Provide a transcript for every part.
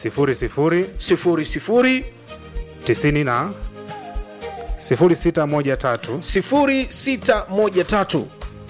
sifuri sifuri sifuri sifuri tisini na sifuri sita moja tatu sifuri sita moja tatu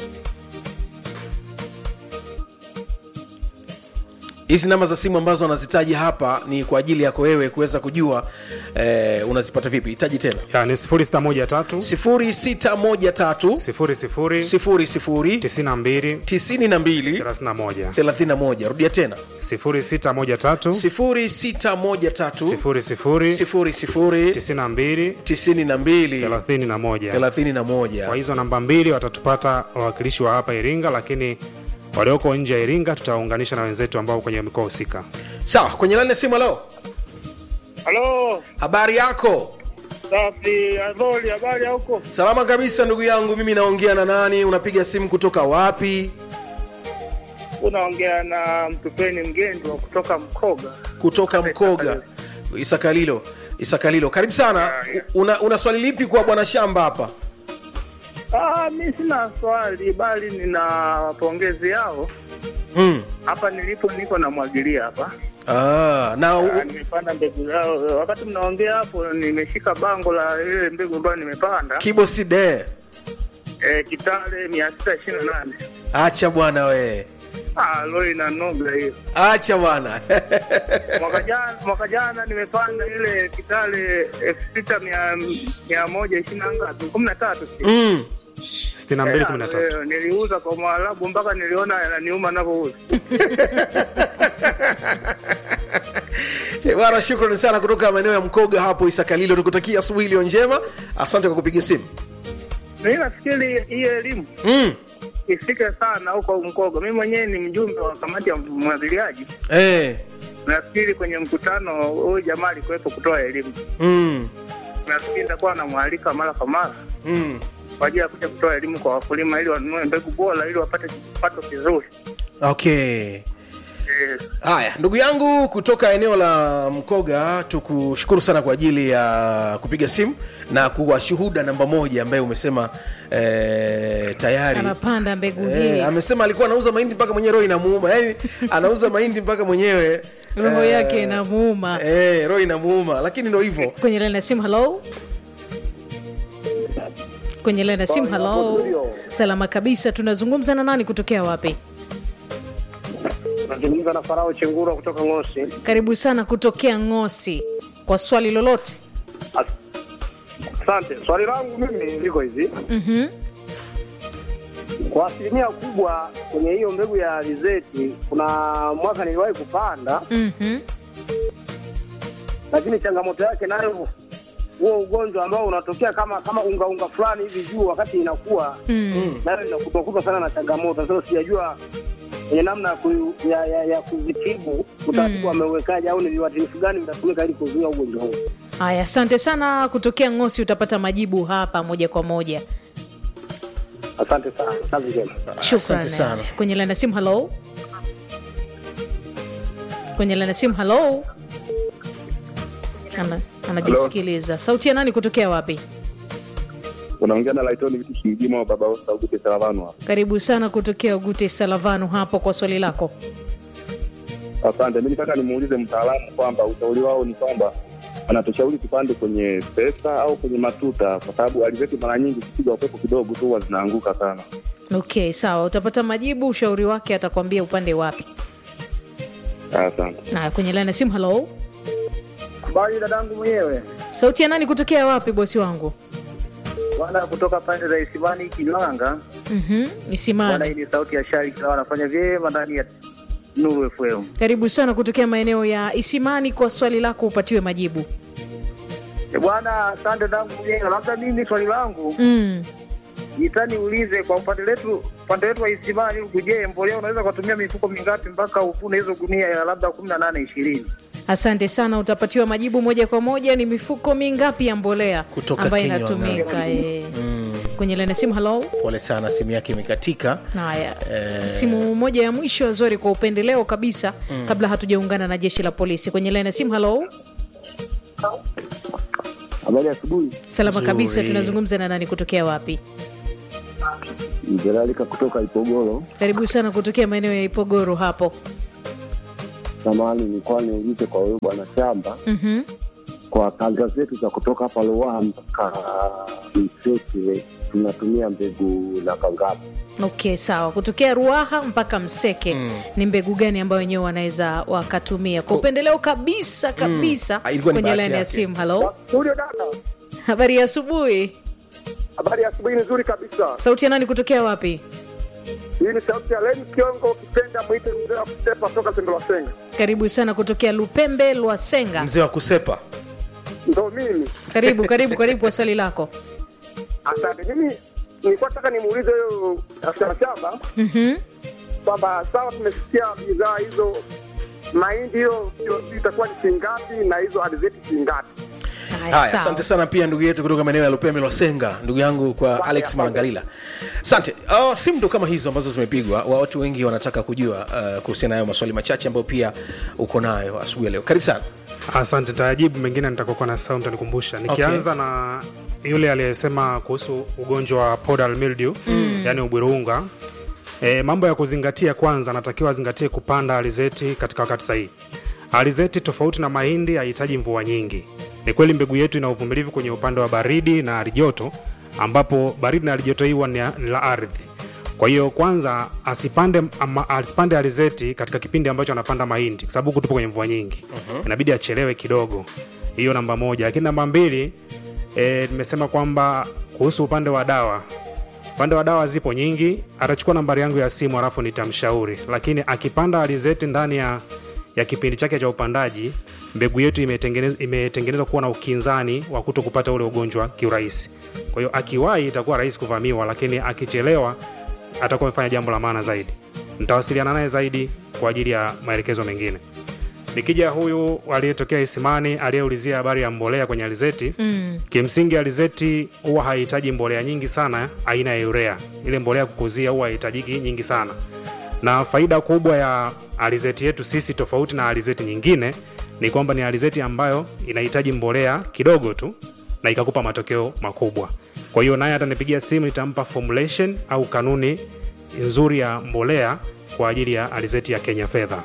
hizi namba za simu ambazo anazitaja hapa ni kwa ajili yako wewe kuweza kujua eh, unazipata vipi hitaji tena yani sifuri sita moja tatu sifuri sita moja tatu sifuri sifuri sifuri sifuri tisini na mbili tisini na mbili thelathini na moja thelathini na moja rudia tena sifuri sita moja tatu sifuri sita moja tatu sifuri sifuri sifuri sifuri tisini na mbili tisini na mbili thelathini na moja thelathini na kwa moja hizo namba mbili watatupata wawakilishi wa hapa iringa lakini walioko nje ya iringa tutawaunganisha na wenzetu ambao kwenye mikoa husika sawa kwenye lani ya simu halo Halo, habari yako safi. Adholi, habari ya huko? salama kabisa ndugu yangu mimi naongea na nani unapiga simu kutoka wapi Unaongea na Mtupeni Mgendwa kutoka Mkoga. kutoka mkoga isakalilo isakalilo karibu sana U- una, una swali lipi kwa bwana shamba hapa Ah, mi sina swali bali nina pongezi yao. mm. Hapa nilipo niko namwagilia hapa. ah, na Ah, u, nimepanda mbegu zao. Wakati mnaongea hapo nimeshika bango la ile mbegu ambayo nimepanda. kiboside Eh, Kitale 628. acha bwana we Ah, leo ina noga hiyo. acha bwana Mwaka jana mwaka jana nimepanda ile Kitale elfu sita mia mia moja ishirini na ngapi? kumi na tatu si? mm. sitini na mbili kumi na tatu Eh, niliuza kwa Mwarabu mpaka niliona yananiuma navyouza. Eh, bwana shukrani sana kutoka maeneo ya mkoga hapo isakalilo nikutakia asubuhi iliyo njema asante kwa kupiga simu Mimi nafikiri hii elimu mm. ifike sana huko Mkoga. Mimi mwenyewe ni mjumbe wa kamati ya mwagiliaji. eh. Nafikiri kwenye mkutano huyu jamaa alikuwepo kutoa elimu. mm. Nafikiri nitakuwa namwalika mara kwa mara mm. kwa ajili ya kuja kutoa elimu kwa wakulima ili wanunue mbegu bora ili wapate kipato kizuri. okay Eh, haya ndugu yangu kutoka eneo la mkoga tukushukuru sana kwa ajili ya kupiga simu na kuwa shuhuda namba moja ambaye umesema eh, tayari anapanda mbegu hii Eh, amesema alikuwa anauza mahindi mpaka mwenyewe roho inamuuma yani anauza mahindi mpaka mwenyewe roho eh, yake inamuuma eh, roho inamuuma lakini ndo hivyo kwenye laini ya simu halo kwenye laini ya simu halo salama kabisa tunazungumza na nani kutokea wapi nazungumza na Farao Chengura kutoka Ngosi. karibu sana kutokea ngosi kwa swali lolote Asante. Swali langu mimi liko hivi, mm-hmm. kwa asilimia kubwa kwenye hiyo mbegu ya alizeti, kuna mwaka niliwahi kupanda, Mm-hmm. lakini changamoto yake nayo huo ugonjwa ambao unatokea kama kama unga unga fulani hivi juu wakati inakuwa Mm. nayo inakutwakuta sana na changamoto. Sasa sijajua kwenye namna ya ku- ya, ya, ya kuzitibu utaratibu ameuwekaje, au ni viuatilifu gani vitatumika ili kuzuia ugonjwa huu? haya asante sana kutokea ngosi utapata majibu hapa moja kwa moja Asante sana, kazi njema. Shukran. asante sana kwenye laini ya simu halo kwenye laini ya simu halo Ana, anajisikiliza sauti ya nani kutokea wapi unaongea na Laitoni vitu shingima wa baba Saugute Salavanu hapa. karibu sana kutokea ugute salavanu hapo kwa swali lako Asante, mi nitaka nimuulize mtaalamu kwamba ushauri wao ni kwamba anatushauri tupande kwenye pesa au kwenye matuta, kwa sababu alizeti mara nyingi kupiga upepo kidogo tu huwa zinaanguka sana. okay sawa utapata majibu ushauri wake atakwambia upande wapi Asante. na kwenye laini ya simu halo Habari dadangu mwenyewe sauti ya nani kutokea wapi bosi wangu bwana, kutoka pande za Isimani Kilanga. mm-hmm. Bwana, isimani hii ni sauti ya Shari Kilawa, anafanya vyema ndani ya Nuru FM. karibu sana kutokea maeneo ya isimani kwa swali lako upatiwe majibu Eh, Bwana, asante dangu mwenyewe. Labda mimi swali langu mm. nitaniulize kwa upande letu upande wetu wa Isimani huku, je, mbolea unaweza kutumia mifuko mingapi mpaka uvune hizo gunia ya labda kumi na nane ishirini? asante sana utapatiwa majibu moja kwa moja ni mifuko mingapi ya mbolea Kutoka ambayo Kenya inatumika eh. kwenye laini ya simu halo pole sana simu yake imekatika haya Eh. simu moja ya mwisho azori kwa upendeleo kabisa kabla hatujaungana na jeshi la polisi kwenye laini ya simu halo Habari ya asubuhi, salama Nzuri. kabisa tunazungumza na nani kutokea wapi Mjeralika kutoka Ipogoro. karibu sana kutokea maeneo ya ipogoro hapo samani nilikuwa niulize kwa huyo bwana shamba Mhm. kwa kanga zetu za kutoka hapa Ruaha mpaka Mseke tunatumia mbegu na kangapi? okay sawa kutokea ruaha mpaka mseke ni mbegu gani ambayo wenyewe wanaweza wakatumia kwa upendeleo kabisa kabisa Ah, ilikuwa ni kwenye bahati laini ya yake. simu halo Studio dada, habari ya asubuhi habari ya asubuhi nzuri kabisa. sauti ya nani kutokea wapi Hii ni sauti ya Leni Kiongo, kipenda mwite mzee wa kutepa toka Sendo la Senga. karibu sana kutokea lupembe lwasenga mzee wa kusepa Ndo mimi. karibu karibu karibu kwa swali lako Asante. Mimi nilikuwa nataka nimuulize huyo afisa shamba Mhm. kwamba sawa, tumesikia bidhaa hizo, mahindi hiyo hiyo itakuwa ni shilingi ngapi na hizo alizeti shilingi ngapi? Haya, haya sawa. asante sana pia ndugu yetu kutoka maeneo ya lupembe lwasenga ndugu yangu kwa alex asante. malangalila asante uh, simu ndo kama hizo ambazo zimepigwa Wa- watu wengi wanataka kujua uh, kuhusiana nayo maswali machache ambayo pia uko nayo asubuhi ya leo karibu sana asante tayajibu mengine nitakokuwa na sau ntanikumbusha nikianza na yule aliyesema kuhusu ugonjwa wa podal mildew mm. yani ubwirunga e, mambo ya kuzingatia kwanza anatakiwa azingatie kupanda alizeti katika wakati sahihi alizeti tofauti na mahindi hahitaji mvua nyingi ni kweli mbegu yetu ina uvumilivu kwenye upande wa baridi na halijoto ambapo baridi na halijoto hii huwa ni ni la ardhi kwa hiyo kwanza asipande ama, asipande alizeti katika kipindi ambacho anapanda mahindi kwa sababu huku tupo kwenye mvua nyingi uh-huh. inabidi achelewe kidogo hiyo namba moja lakini namba mbili e, nimesema kwamba kuhusu upande wa dawa upande wa dawa zipo nyingi atachukua nambari yangu ya simu halafu nitamshauri lakini akipanda alizeti ndani ya ya kipindi chake cha upandaji mbegu yetu imetengenezwa imetengenezwa kuwa na ukinzani wa kuto kupata ule ugonjwa kiurahisi kwa hiyo akiwahi itakuwa rahisi kuvamiwa lakini akichelewa atakuwa amefanya jambo la maana zaidi nitawasiliana naye zaidi kwa ajili ya maelekezo mengine nikija huyu aliyetokea isimani aliyeulizia habari ya mbolea kwenye alizeti mm. kimsingi alizeti huwa hahitaji mbolea nyingi sana aina ya urea ile mbolea ya kukuzia huwa hahitajiki nyingi sana na faida kubwa ya alizeti yetu sisi tofauti na alizeti nyingine ni kwamba ni alizeti ambayo inahitaji mbolea kidogo tu na ikakupa matokeo makubwa kwa hiyo naye atanipigia simu nitampa formulation au kanuni nzuri ya mbolea kwa ajili ya alizeti ya kenya fedha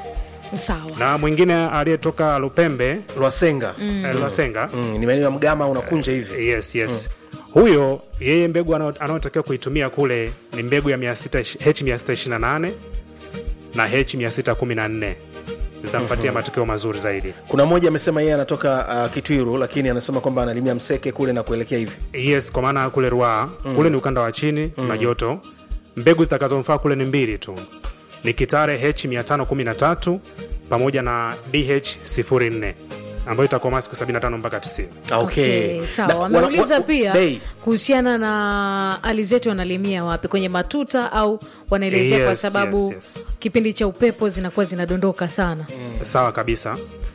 sawa na mwingine aliyetoka lupembe lwasenga mm. lwasenga mm, ni maeneo ya mgama unakunja hivi yes yes huyo yeye mbegu anao- anayotakiwa kuitumia kule ni mbegu ya 600 h628 na h614 zitampatia matokeo mazuri zaidi kuna mmoja amesema yeye anatoka uh, kitwiru lakini anasema kwamba analimia mseke kule na kuelekea hivi yes kwa maana kule ruaa mm. kule ni ukanda wa chini mm. na joto mbegu zitakazomfaa kule ni mbili tu ni kitare h513 pamoja na dh04 ambayo itakomaa siku 75 mpaka 90 Ah, okay. Okay, sawa Na wana- wameuliza wa- pia bei. kuhusiana na alizeti wanalimia wapi kwenye matuta au wanaelezea kwa Yes, sababu yes, yes. kipindi cha upepo zinakuwa zinadondoka sana sawa kabisa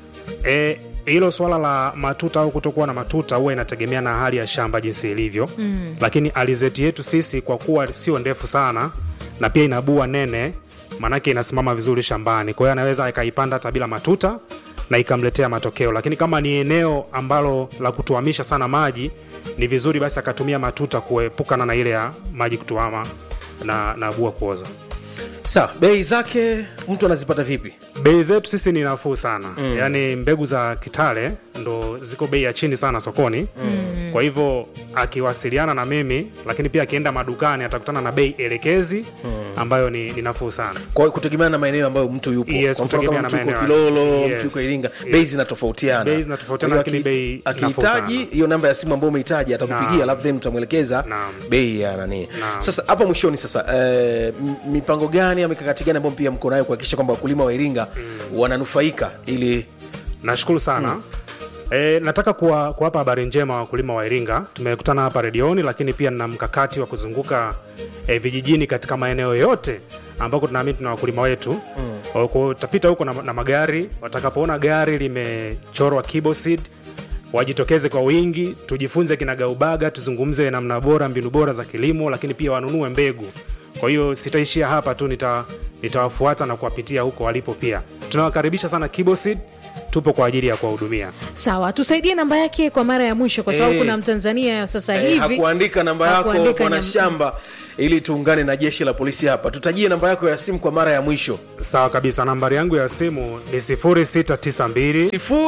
E, hilo swala la matuta au kutokuwa na matuta huwa inategemea na hali ya shamba jinsi ilivyo mm. lakini alizeti yetu sisi kwa kuwa sio ndefu sana na pia inabua nene maanake inasimama vizuri shambani kwa hiyo anaweza akaipanda hata bila matuta na ikamletea matokeo lakini kama ni eneo ambalo la kutuamisha sana maji ni vizuri basi akatumia matuta kuepukana na ile ya maji kutuama na, na bua kuoza sawa bei zake mtu anazipata vipi bei zetu sisi ni nafuu sana mm. yaani mbegu za kitale ndo ziko bei ya chini sana sokoni mm. kwa hivyo akiwasiliana na mimi lakini pia akienda madukani atakutana na bei elekezi mm. ambayo ni, ni nafuu sana kwa kutegemeana na maeneo ambayo mtu yupo Yes, Kwa mfano kama kutegemea mtu na yuko maeneo. kilolo Yes, mtu yuko iringa yes. bei zinatofautiana Bei zinatofautiana, Kwa hiyo lakini aki- bei nafuu akihitaji sana. hiyo namba ya simu ambayo umehitaji atakupigia Naam. alafu then utamwelekeza Naam. bei ya nani Naam. sasa hapa mwishoni sasa eh, m- mipango gani au mikakati gani ambayo pia mko nayo kuhakikisha kwamba wakulima wa iringa wananufaika ili nashukuru sana mm. E, nataka kuwa- kuwapa habari njema wakulima wa Iringa. Tumekutana hapa redioni, lakini pia na mkakati wa kuzunguka e, vijijini katika maeneo yote ambako tunaamini tuna wakulima wetu mm. Utapita huko na, na magari, watakapoona gari limechorwa Kiboseed wajitokeze kwa wingi, tujifunze kinagaubaga, tuzungumze namna bora, mbinu bora za kilimo, lakini pia wanunue mbegu. Kwa hiyo sitaishia hapa tu, nita- nitawafuata na kuwapitia huko walipo. Pia tunawakaribisha sana Kiboseed tupo kwa ajili ya kuwahudumia sawa tusaidie namba yake kwa mara ya mwisho kwa sababu Eh. kuna mtanzania sasa Eh, hivi hakuandika namba yako hakuandika bwana nyam- shamba ili tuungane na jeshi la polisi hapa tutajie namba yako ya simu kwa mara ya mwisho sawa kabisa nambari yangu ya simu ni 0692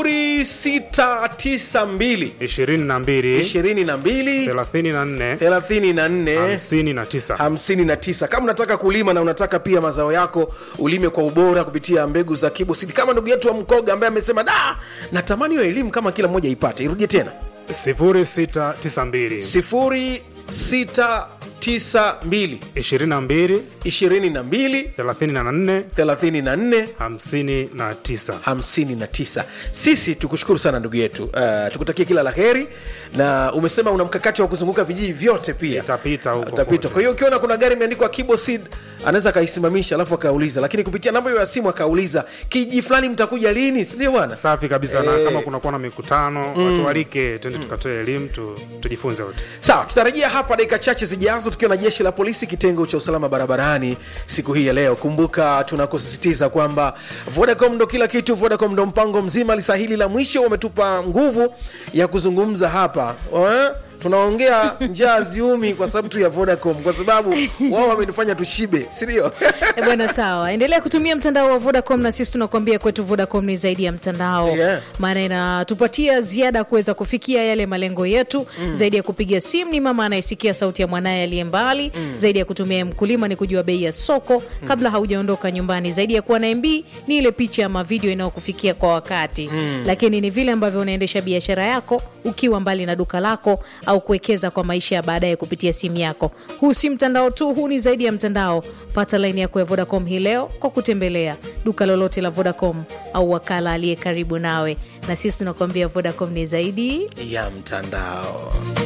0692 22 22 34 34 59 59 kama unataka kulima na unataka pia mazao yako ulime kwa ubora kupitia mbegu za kibosidi kama ndugu yetu wa mkoga ambaye amesema da natamani hiyo elimu kama kila mmoja ipate irudie tena 0692 0692 22 22 34 34 59 59 sisi tukushukuru sana ndugu yetu uh, tukutakie kila la heri na umesema una mkakati wa kuzunguka vijiji vyote pia Itapita huko Itapita. kote. kwa hiyo ukiona kuna gari imeandikwa kibosid anaweza akaisimamisha alafu akauliza lakini kupitia namba hiyo ya simu akauliza kiji fulani mtakuja lini sindio bwana safi kabisa na Eh. kama kunakuwa na mikutano watu walike twende tukatoe elimu tu, tujifunze wote sawa tutarejea hapa dakika chache zijazo tukiwa na jeshi la polisi kitengo cha usalama barabarani siku hii ya leo kumbuka tunakusisitiza kwamba vodacom ndo kila kitu vodacom ndo mpango mzima lisa hili la mwisho wametupa nguvu ya kuzungumza hapa eh? tunaongea njaa ziumi kwa sababu tu ya vodacom kwa sababu wao wamenifanya tushibe sindio Eh, bwana sawa endelea kutumia mtandao wa vodacom na sisi tunakuambia kwetu vodacom ni zaidi ya mtandao Yeah. maana inatupatia ziada kuweza kufikia yale malengo yetu mm. zaidi ya kupiga simu ni mama anayesikia sauti ya mwanaye aliye mbali mm. zaidi ya kutumia mkulima ni kujua bei ya soko mm. kabla haujaondoka nyumbani zaidi ya kuwa na mb ni ile picha ama video inayokufikia kwa wakati mm. lakini ni vile ambavyo unaendesha biashara yako ukiwa mbali na duka lako au kuwekeza kwa maisha ya baadaye kupitia simu yako huu si mtandao tu huu ni zaidi ya mtandao pata laini yako ya vodacom hii leo kwa kutembelea duka lolote la vodacom au wakala aliye karibu nawe na sisi tunakuambia vodacom ni zaidi ya mtandao